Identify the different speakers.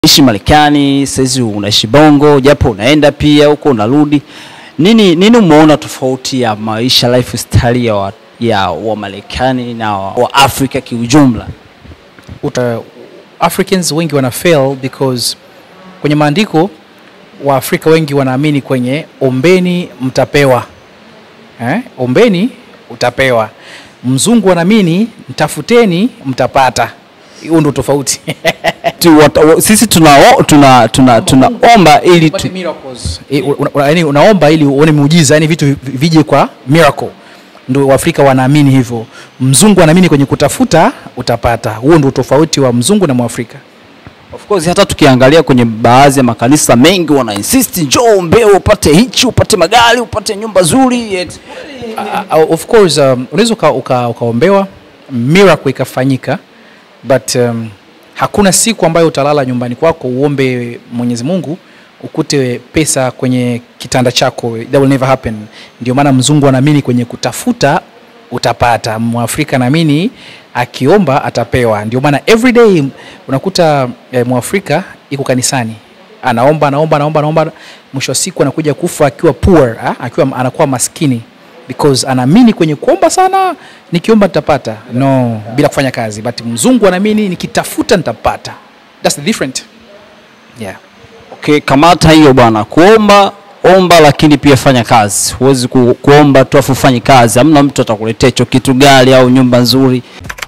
Speaker 1: ishi Marekani, saizi unaishi Bongo, japo unaenda pia huko unarudi. Nini nini umeona tofauti ya maisha lifestyle ya wa, ya wa Marekani na wa, wa Afrika kiujumla?
Speaker 2: uta, Africans wengi wana fail because kwenye maandiko Waafrika wengi wanaamini kwenye ombeni mtapewa, eh? Ombeni utapewa. Mzungu anaamini mtafuteni mtapata. Huo ndo tofauti.
Speaker 1: Tu, wat, wa- sisi tunao- tuna tuna tunaomba ili tu,
Speaker 2: Upate miracles. Eh, una- una- yaani unaomba ili uone muujiza, yani vitu vi- vije kwa miracle. Ndio Waafrika wanaamini hivyo. Mzungu anaamini kwenye kutafuta utapata. Huo ndio tofauti wa mzungu na Mwafrika.
Speaker 1: Of course hata tukiangalia kwenye baadhi ya makanisa mengi wana insist njoo ombewe upate hichi upate magari upate nyumba nzuri et-
Speaker 2: Uh, uh, of course um, unaweza uka, uka, ukaombewa miracle ikafanyika but um, hakuna siku ambayo utalala nyumbani kwako uombe Mwenyezi Mungu ukute pesa kwenye kitanda chako that will never happen ndio maana mzungu anaamini kwenye kutafuta utapata mwafrika anaamini akiomba atapewa ndio maana every day unakuta eh, mwafrika iko kanisani anaomba anaomba anaomba anaomba mwisho wa siku anakuja kufa akiwa poor ha? akiwa anakuwa maskini because anaamini kwenye kuomba sana nikiomba nitapata no bila kufanya kazi but mzungu anaamini nikitafuta nitapata that's the different yeah
Speaker 1: Okay, kamata hiyo bwana, kuomba omba, lakini pia fanya kazi. Huwezi ku, kuomba tu afu ufanye kazi, hamna mtu atakuletea hicho kitu, gari au nyumba nzuri.